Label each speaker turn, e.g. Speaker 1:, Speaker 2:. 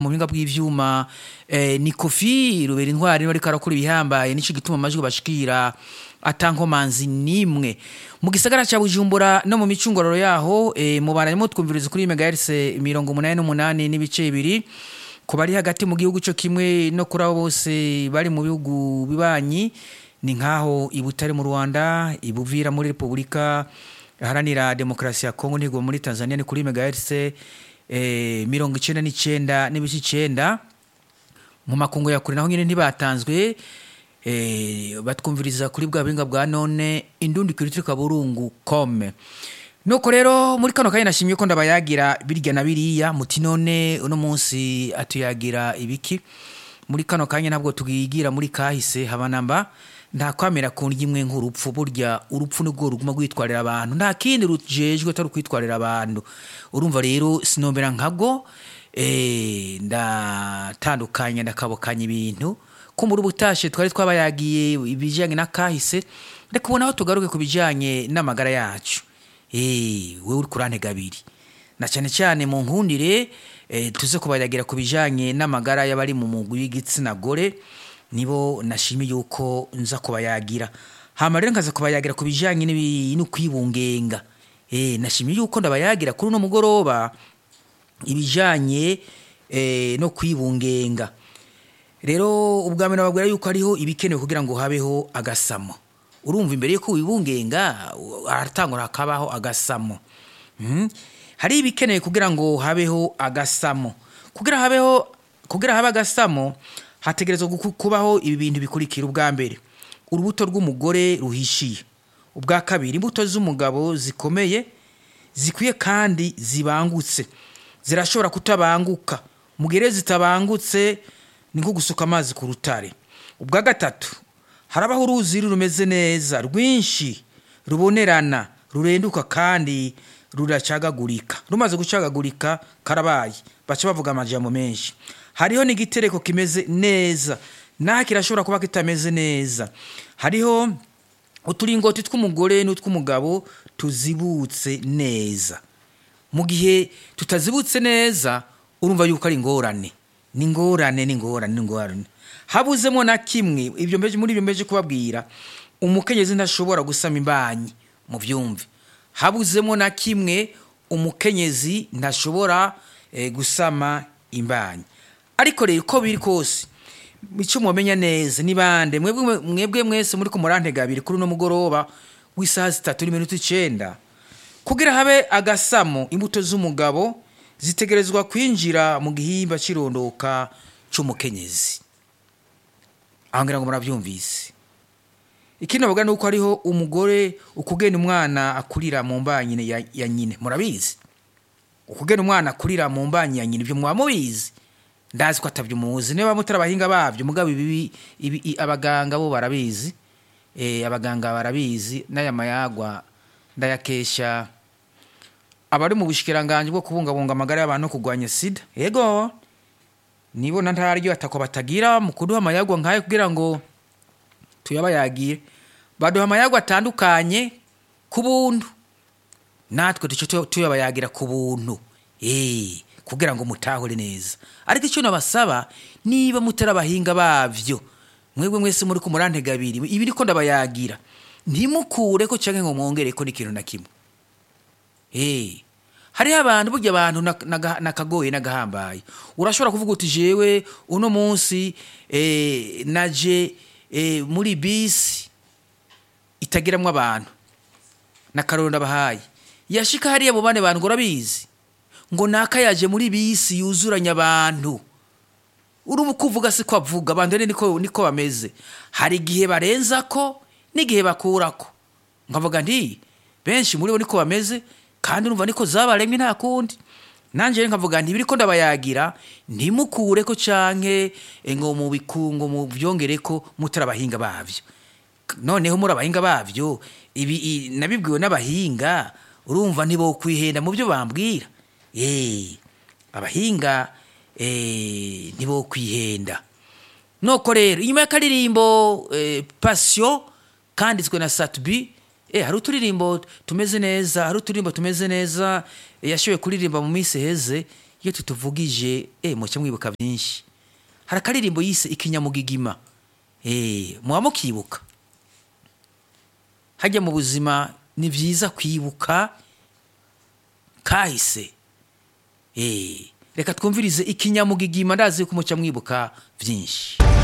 Speaker 1: mu buhinga bw'ivyuma eh, ni kofi rubera intwari niwe ariko arakora ibihambaye nico gituma amajwi bashikira atankomanzi nimwe mu gisagara ca bujumbura no mu micungororo yaho eh, mubananyemo twumviriza kuri megahertz mirongo umunani n'umunani n'ibice bibiri ku bari hagati mu gihugu cyo kimwe no kuri abo bose bari mu bihugu bibanyi ni nkaho ibutare mu rwanda ibuvira muri repubulika iharanira demokarasi ya kongo ntigo muri tanzania ni kuri megahertz eh, mirongo icenda n'icenda n'ibice icenda mu makungu ya kure naho nyine ntibatanzwe eh, batwumviriza kuri bwa buhinga bwa none indundi kiritiri kaburungu kome nuko rero muri kano kanya nashimye ko ndabayagira birya na biriya muti none uno munsi atuyagira ibiki muri kano kanya ntabwo tugigira muri kahise habanamba nta kwamera ku ndya imwe nk'urupfu burya urupfu nibwo ruguma rwitwarira abantu nta kindi rujejwe atari ukwitwarira abantu urumva rero sinombera nkabwo eh, ndatandukanya ndakabukanya ibintu ko muri ubutashe twari twabayagiye ibijyanye na kahise reka ubona aho tugaruke ku bijyanye n'amagara yacu eh, wewe uri kurantega abiri na cyane cyane mu nkundire eh, tuze kubayagira ku bijyanye n'amagara y'abari mu mugwi w'igitsina gore nibo nashimiye yuko nza kubayagira hama rero nkaza kubayagira ku bijyanye n'ibi- no kwibungenga eh, nashimiye yuko ndabayagira kuri uno mugoroba ibijyanye eh, no kwibungenga rero ubwa mbere babwira yuko hariho ibikenewe kugira ngo habeho agasamo urumva imbere yuko wibungenga haratangura hakabaho agasamo Mhm. hari ibikenewe kugira ngo habeho agasamo kugira habeho kugira habe agasamo hategerezwa guku- kubaho ibi bintu bikurikira ubwa mbere urubuto rw'umugore ruhishiye ubwa kabiri imbuto z'umugabo zikomeye zikwiye kandi zibangutse zirashobora kutabanguka mu gihe rero zitabangutse ni nko gusuka amazi ku rutare ubwa gatatu harabaho uruzi rumeze neza rwinshi rubonerana rurenduka kandi ruracagagurika rumaze gucagagurika karabaye baca bavuga amajambo menshi hariho n'igitereko kimeze neza naho kirashobora kuba kitameze neza hariho uturingoti tw'umugore n'utw'umugabo tuzibutse neza mu gihe tutazibutse neza urumva yuko ari ingorane ni ingorane ni ingorane ni ingorane habuzemo na kimwe ibyo mbeje muri ibyo mbeje kubabwira umukenyezi ntashobora gusama imbanyi mu byumve habuzemo na kimwe umukenyezi ntashobora eh, gusama imbanyi ariko rero uko biri kose icyo mumenya neza ni bande mwebwe mwebwe mwese muri ku murantega abiri kuri uno mugoroba w'isaha zitatu n'iminota icenda kugira habe agasamo imbuto z'umugabo zitegerezwa kwinjira mu gihimba cy'irondoka cy'umukenyezi aho ngira ngo murabyumvise ikindi bavuga ni uko hariho umugore ukugena umwana akurira mu mbanyi ya, ya nyine murabizi ukugena umwana akurira mu mbanyi ya nyine ibyo mwaba mubizi ndazi ko atabyo muzi niba mutari abahinga babyo mugabo ibi ibi i- abaganga bo barabizi eh abaganga barabizi n'aya mayagwa ndayakesha abari mu bushikiranganje bwo kubungabunga amagara y'abantu no kurwanya sida yego nibona ntaryo atako batagira mu kuduha amayagwa nkayo kugira ngo tuyabayagire baduha amayagwa atandukanye ku buntu natwe duce tu- tuyabayagira ku buntu eh kugira ngo mutahure neza ariko icyo nabasaba niba mutari abahinga bavyo mwebwe mwese muri ku murantega abiri ibi niko ndabayagira ntimukure ko canke ngo mwongere ko n'ikintu na kimwe Eh, hariho abantu burya abantu na- naga- nakagoye nagahambaye urashobora kuvuga uti jewe uno munsi eh, naje eh, muri bisi itagiramwo abantu na karoro ndabahaye yashika hariya mu bane bantu ngo urabizi ngo naka yaje muri bisi yuzuranya abantu urumva uko uvuga si ko avuga abantu rero niko niko bameze hari igihe barenza ko n'igihe bakurako nkavuga nti benshi muri bo niko bameze kandi urumva niko zabaremye nta kundi nanjye rero nkavuga nti biriko ndabayagira ntimukure ko canke eh, ngo mubiku ngo muvyongere ko mutari abahinga bavyo noneho muri abahinga bavyo ibi i- nabibwiwe n'abahinga urumva ntibokwihenda mu byo bambwira eh abahinga eh ntibokwihenda noko rero inyuma y'akaririmbo eh, passion kanditswe na satbi eh hari uturirimbo tumeze neza hari uturirimbo tumeze neza eh, yashoboye kuririmba mu minsi heze iyo tutuvugije eh muce mwibuka byinshi hari akaririmbo yise ikinyamugigima eh muba mukibuka hajya mu buzima ni byiza kwibuka kahise eh reka twumvirize ikinyamugigima ndazi ko muca mwibuka byinshi